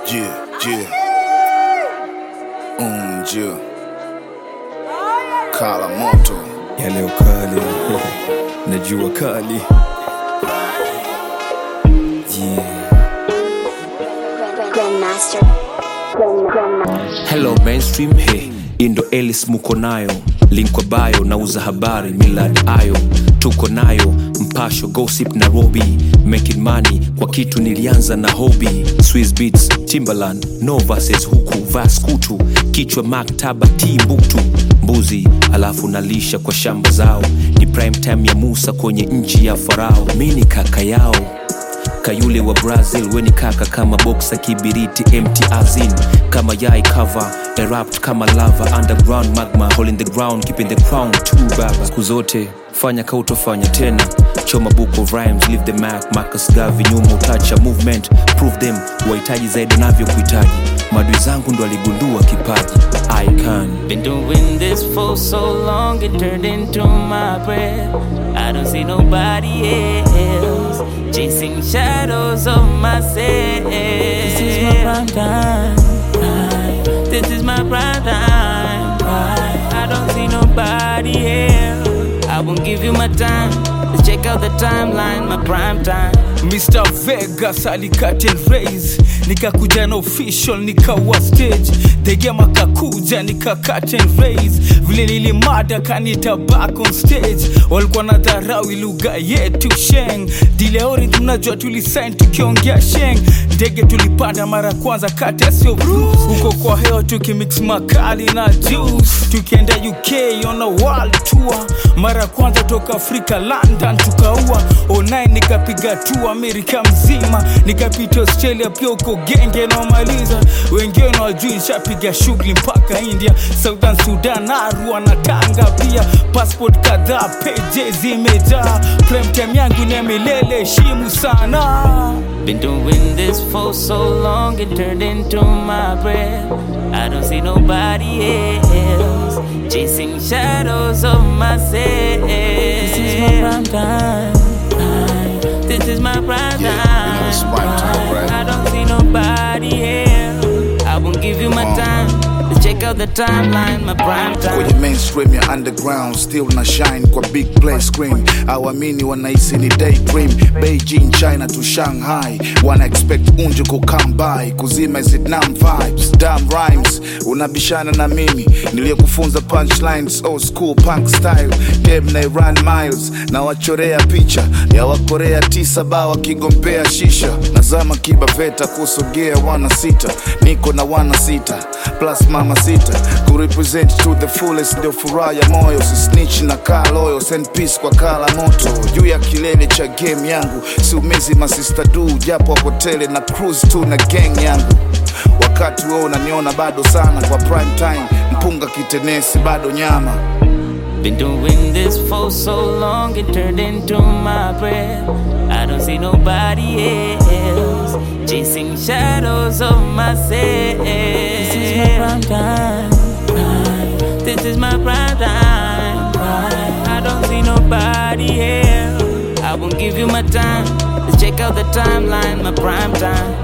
Yeah, yeah. Unju. Kala moto. ya leo kali na jua kali yeah. Grandmaster. Grand, Grandmaster. hello mainstream he indo elis muko nayo link kwa bio nauza habari milad ayo tuko nayo mpasho gossip nairobi making money kwa kitu nilianza na hobby swiss beats timberland no verses huku vaskutu kichwa maktaba timbuktu mbuzi alafu nalisha kwa shamba zao ni prime time ya musa kwenye nchi ya farao mi ni kaka yao kayule wa brazil weni kaka kama boksa kibiriti mt azin kama yai cover erupt kama lava underground magma hole in the ground keeping the crown tu baba siku zote fanya kautofanya tena choma book of rhymes leave the mark marcus gavi nyuma utacha movement prove them wahitaji zaidi navyokuhitaji madui zangu ndo aligundua kipaji i can Been doing this for so long, it turned into my breath. I don't see nobody else chasing shadows of myself. This is my prime time. right? This is my prime time. right? I don't see nobody else. I won't give you my time. Let's check out the timeline, my prime time. Mr. Vegas alikaten raise nikakuja na official nikawa stage degema kakuja nikakaten raise vile nilimada kanita back on stage walikuwa na dharau lugha yetu sheng dileori tunajua tulisain tukiongea sheng ndege tulipanda mara kwanza kati asio huko kwa hewa tukimix makali na juice tukienda uk on a world tour mara kwanza toka afrika london tukaua online nikapiga tu amerika mzima nikapita australia pia uko genge naomaliza wengine wajui nshapiga shughuli mpaka india southern sudan arua na tanga pia passport kadhaa peje zimejaa premtime yangu ni ya milele heshimu sana Been doing this for so long, it turned into my breath. I don't see nobody else chasing shadows of myself. This is my prime time. right? This is my prime Yeah, you know it's prime time, right? I don't see nobody else. I won't give you my time. Let's check out the timeline, my prime time. kwenye mainstream ya underground still na shine kwa big play screen awamini wanahisi ni daydream beijing china to shanghai wana expect unju ku come by kuzima hizi nam vibes dam rhymes unabishana na mimi niliyokufunza punchlines old school punk style game na run miles na wachorea picha ya wakorea tisa ba wakigombea shisha nazama kibaveta kusogea wana sita niko na wana sita plus mama sita kurepresent to the fullest ndio furaha ya moyo sisnich na kaa loyo send peace kwa kala moto juu ya kilele cha game yangu siumizi masista du japo wakotele na cruise tu na gang yangu wakati wewe unaniona bado sana kwa prime time mpunga kitenesi bado nyama Been doing this for so long, it turned into my breath. I don't see nobody else chasing shadows of myself. This is my prime time. right? This is my prime time. right? I don't see nobody else. I won't give you my time. Let's check out the timeline, my prime time.